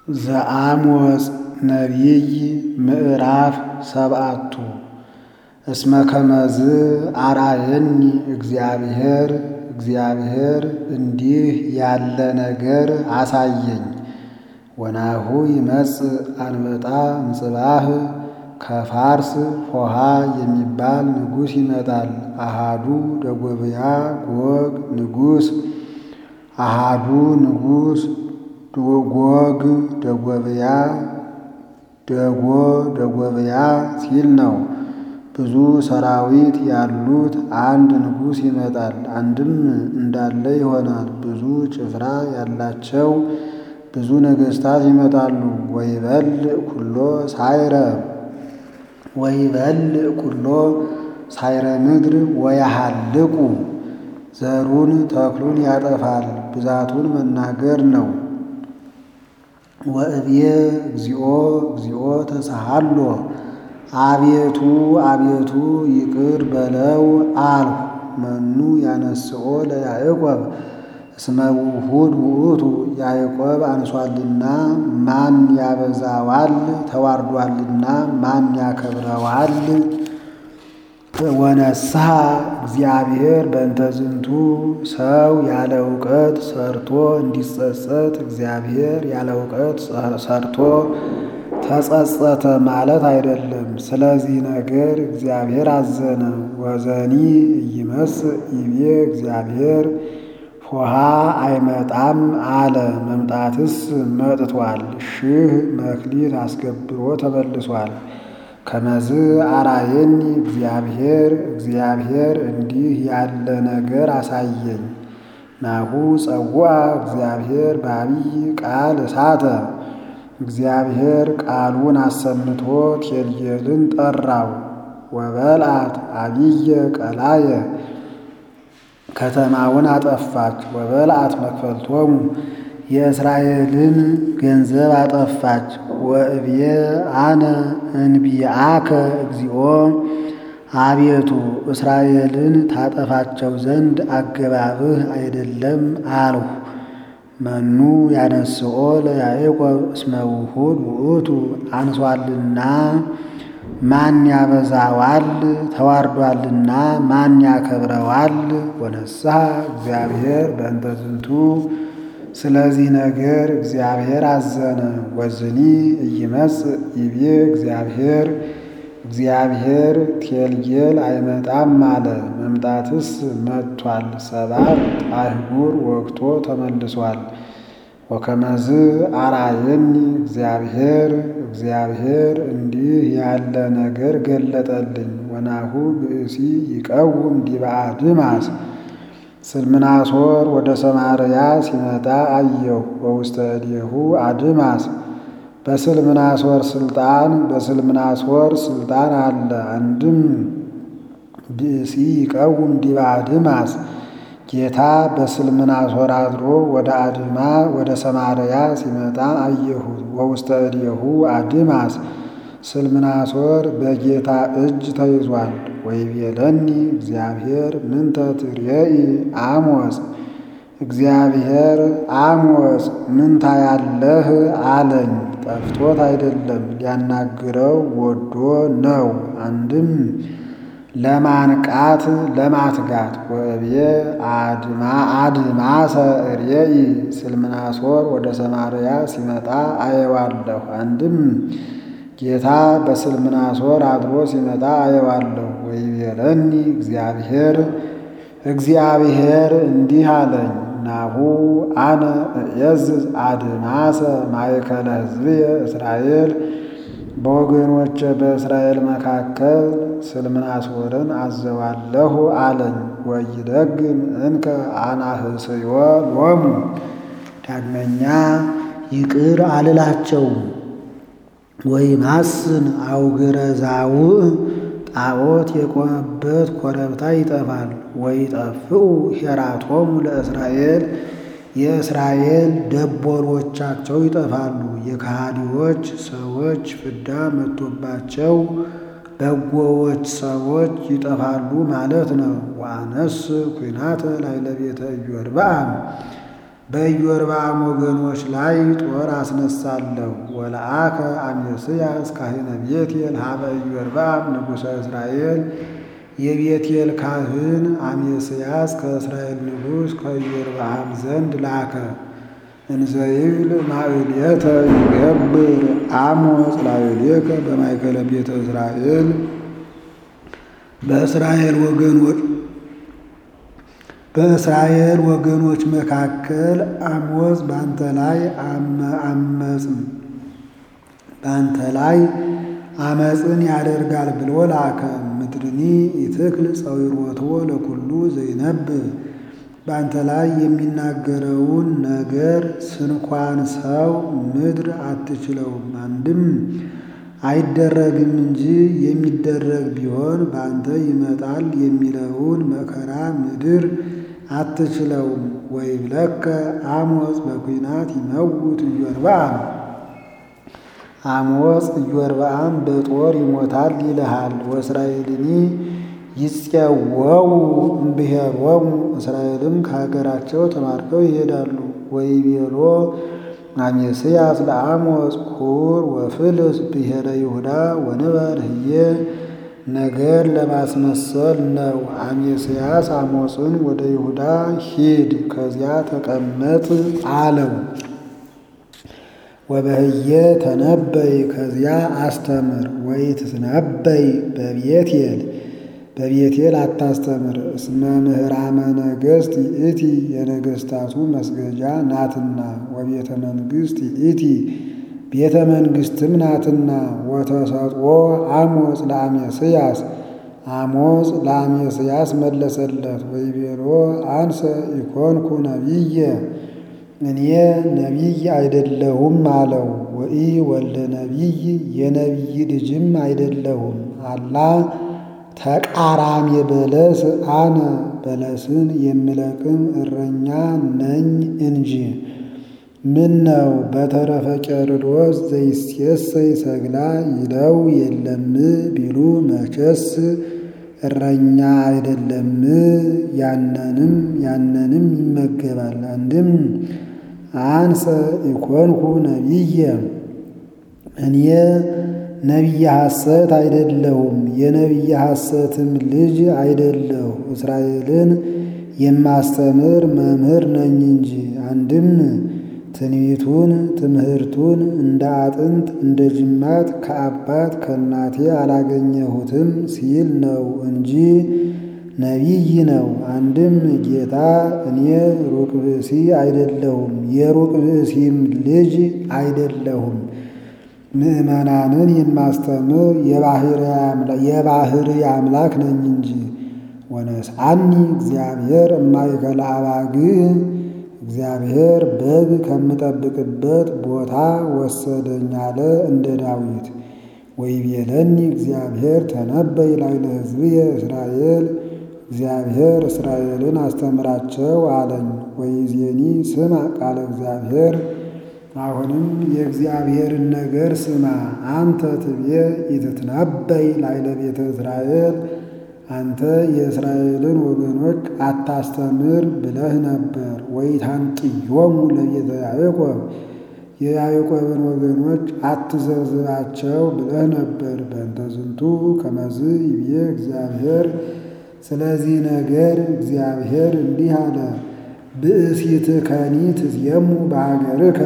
ዘአሞጽ ነቢይ ምዕራፍ ሰብዓቱ እስመ ከመዝ አርአየኒ እግዚአብሔር እግዚአብሔር እንዲህ ያለ ነገር አሳየኝ። ወናሁ ይመጽእ አንበጣ እምጽባህ ከፋርስ ፎሃ የሚባል ንጉሥ ይመጣል። አሃዱ ደጎብያ ጎግ ንጉሥ አሃዱ ንጉሥ ጎግ ደጎብያ ደጎ ደጎብያ ሲል ነው። ብዙ ሰራዊት ያሉት አንድ ንጉሥ ይመጣል። አንድም እንዳለ ይሆናል። ብዙ ጭፍራ ያላቸው ብዙ ነገሥታት ይመጣሉ። ወይበልዕ ኩሎ ሳይረ ወይበልዕ ኩሎ ሳይረ ምድር ወያሃልቁ ዘሩን ተክሉን ያጠፋል። ብዛቱን መናገር ነው። ወእብየ እግዚኦ እግዚኦ ተሳሃሎ አቤቱ አቤቱ ይቅር በለው አልሁ። መኑ ያነስኦ ለያዕቆብ እስመ ውሁድ ውእቱ ያዕቆብ አንሷልና ማን ያበዛዋል? ተዋርዷልና ማን ያከብረዋል? ወነስሐ እግዚአብሔር በእንተ ዝንቱ ሰው ያለ እውቀት ሰርቶ እንዲጸጸት እግዚአብሔር ያለ እውቀት ሰርቶ ተጸጸተ ማለት አይደለም። ስለዚህ ነገር እግዚአብሔር አዘነ። ወዘኒ ኢይመጽእ ይቤ እግዚአብሔር ፎሃ አይመጣም አለ። መምጣትስ መጥቷል። ሺህ መክሊት አስገብሮ ተመልሷል። ከመዝ አራየኒ እግዚአብሔር እግዚአብሔር እንዲህ ያለ ነገር አሳየኝ። ናሁ ጸውዐ እግዚአብሔር በአቢይ ቃል እሳተ እግዚአብሔር ቃሉን አሰምቶ ቴልጌልን ጠራው። ወበልዓት አቢየ ቀላየ ከተማውን አጠፋች። ወበልዓት መክፈልቶሙ የእስራኤልን ገንዘብ አጠፋች። ወእብየ አነ እንቢአከ እግዚኦ አቤቱ እስራኤልን ታጠፋቸው ዘንድ አገባብህ አይደለም አልሁ። መኑ ያነስኦ ለያዕቆብ እስመ ውሁድ ውእቱ አንሷልና ማን ያበዛዋል? ተዋርዷልና ማን ያከብረዋል? ወነስሐ እግዚአብሔር በእንተ ዝንቱ ስለዚህ ነገር እግዚአብሔር አዘነ። ወዝኒ ኢይመጽእ ይቤ እግዚአብሔር እግዚአብሔር ቴልጌል አይመጣም አለ። መምጣትስ መጥቷል። ሰባት አህጉር ወግቶ ተመልሷል። ወከመዝ አርአየኒ እግዚአብሔር እግዚአብሔር እንዲህ ያለ ነገር ገለጠልኝ። ወናሁ ብእሲ ይቀውም ዲበ አድማስ ስልምናሶር ወደ ሰማርያ ሲመጣ አየሁ። በውስተ እዴሁ አድማስ በስልምናሶር ስልጣን በስልምናሶር ስልጣን አለ። አንድም ብእሲ ይቀውም ዲበ አድማስ ጌታ በስልምናሶር አድሮ ወደ አድማ ወደ ሰማርያ ሲመጣ አየሁት። ወውስተ እዴሁ አድማስ ስልምናሶር በጌታ እጅ ተይዟል። ወይቤለኒ እግዚአብሔር ምንተ ትሬኢ አሞጽ እግዚአብሔር አሞጽ ምን ታያለህ አለኝ። ጠፍቶት አይደለም ሊያናግረው ወዶ ነው። አንድም ለማንቃት ለማትጋት ወእብየ አድማ አድማሰ ርኤኢ ስልምናሶር ወደ ሰማርያ ሲመጣ አየዋለሁ። አንድም ጌታ በስልምናሶር አድሮ ሲመጣ አየዋለሁ። ወይቤለኒ እግዚአብሔር እግዚአብሔር እንዲህ አለኝ፣ ናሁ አነ እዔዝዝ አድማሰ ማእከለ ሕዝብየ እስራኤል በወገኖቼ በእስራኤል መካከል ስልምናሶርን አዘዋለሁ አለኝ። ወይደግም እንከ አናህስዮ ሎሙ ዳግመኛ ይቅር አልላቸውም። ወይማስን አውግረ ዛውዕ ጣዖት የቆመበት ኮረብታ ይጠፋል። ወይጠፍኡ ሄራቶሙ ለእስራኤል የእስራኤል ደቦሎቻቸው ይጠፋሉ። የከሃዲዎች ሰዎች ፍዳ መጥቶባቸው በጎዎች ሰዎች ይጠፋሉ ማለት ነው። ወአነስ ኩናተ ላዕለ ቤተ ኢዮርብዓም በኢዮርብዓም ወገኖች ላይ ጦር አስነሳለሁ። ወለአከ አሜስያስ ካህነ ቤቴል ሀበ ኢዮርብዓም ንጉሠ እስራኤል የቤቴል ካህን አሜስያስ ከእስራኤል ንጉሥ ከኢዮርብዓም ዘንድ ላከ። እንዘይብል ማዕሌተ ይገብር አሞጽ ላዕሌከ በማእከለ ቤተ እስራኤል በእስራኤል ወገኖች በእስራኤል ወገኖች መካከል አሞጽ በአንተ ላይ አመፅም በአንተ ላይ አመፅን ያደርጋል ብሎ ላከ። ምድርኒ ኢትክል ጸዊሮቶ ለኩሉ ዘይነብብ በአንተ ላይ የሚናገረውን ነገር ስንኳን ሰው ምድር አትችለውም። አንድም አይደረግም እንጂ የሚደረግ ቢሆን በአንተ ይመጣል የሚለውን መከራ ምድር አትችለውም። ወይብለከ አሞጽ በኩናት ይመውት ኢዮርብዓም አሞጽ ኢዮርብዓም በጦር ይሞታል ይልሃል። ወእስራኤልኒ ይፄወው እምብሔሮሙ እስራኤልም ከሀገራቸው ተማርከው ይሄዳሉ። ወይቤሎ አሜስያስ ለአሞጽ ሁር ወፍልስ ብሔረ ይሁዳ ወንበር ህዬ ነገር ለማስመሰል ነው። አሜስያስ አሞጽን ወደ ይሁዳ ሂድ፣ ከዚያ ተቀመጥ አለው። ወበህየ ተነበይ ከዚያ አስተምር። ወይትትነበይ በቤቴል በቤቴል አታስተምር። እስመ ምህራመ ነገሥት ይእቲ የነገሥታቱ መስገጃ ናትና፣ ወቤተ መንግሥት ይእቲ ቤተ መንግሥትም ናትና። ወተሰጥኦ አሞጽ ለአሜስያስ አሞጽ ለአሜስያስ መለሰለት። ወይቤሎ አንሰ ኢኮንኩ ነቢየ እኔ ነቢይ አይደለሁም አለው። ወኢ ወልደ ነቢይ የነቢይ ልጅም አይደለሁም አላ ተቃራሚ በለስ አነ በለስን የምለቅም እረኛ ነኝ እንጂ። ምን ነው በተረፈ ቄርሎስ ዘይሴሰይ ሰግላ ይለው የለም ቢሉ መቼስ እረኛ አይደለም ያነንም ያነንም ይመገባል። አንድም አንሰ ኢኮንኩ ነቢየ እኔ ነቢየ ሐሰት አይደለሁም የነቢየ ሐሰትም ልጅ አይደለሁ። እስራኤልን የማስተምር መምህር ነኝ እንጂ። አንድም ትንቢቱን ትምህርቱን እንደ አጥንት እንደ ጅማት ከአባት ከእናቴ አላገኘሁትም ሲል ነው እንጂ ነቢይ ነው። አንድም ጌታ እኔ ሩቅ ብእሲ አይደለሁም የሩቅ ብእሲም ልጅ አይደለሁም ምዕመናንን የማስተምር የባሕርይ አምላክ ነኝ እንጂ። ወነስአኒ እግዚአብሔር እማእከለ አባግዕ እግዚአብሔር በግ ከምጠብቅበት ቦታ ወሰደኝ አለ እንደ ዳዊት። ወይቤለኒ እግዚአብሔር ተነበይ ላዕለ ሕዝብየ እስራኤል እግዚአብሔር እስራኤልን አስተምራቸው አለኝ። ወይዜኒ ስማ ቃለ እግዚአብሔር አሁንም የእግዚአብሔርን ነገር ስማ። አንተ ትቤ ኢትትነበይ ላዕለ ቤተ እስራኤል አንተ የእስራኤልን ወገኖች አታስተምር ብለህ ነበር። ወኢታንጥዮሙ ለቤተ ያዕቆብ የያዕቆብን ወገኖች አትዘብዝባቸው ብለህ ነበር። በእንተ ዝንቱ ከመዝ ይብዬ እግዚአብሔር ስለዚህ ነገር እግዚአብሔር እንዲህ አለ፣ ብእሲትከኒ ትዜሙ በሀገርከ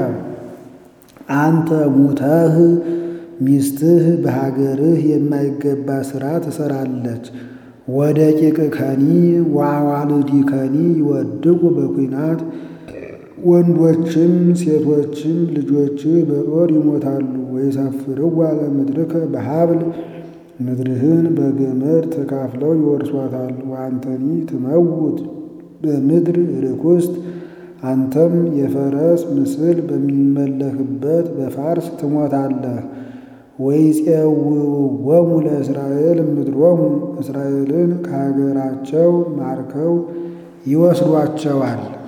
አንተ ሙተህ ሚስትህ በሀገርህ የማይገባ ሥራ ትሰራለች። ወደ ቂቅከኒ ወአዋልዲከኒ ይወድቁ በኩናት ወንዶችም ሴቶችም ልጆችህ በጦር ይሞታሉ። ወይሰፍርዋ ለምድርከ በሀብል ምድርህን በገመድ ተካፍለው ይወርሷታል። ወአንተኒ ትመውት በምድር ርኩስት አንተም የፈረስ ምስል በሚመለክበት በፋርስ ትሞታለህ። ወይፄውዎሙ ለእስራኤል ምድሮሙ እስራኤልን ከሀገራቸው ማርከው ይወስዷቸዋል።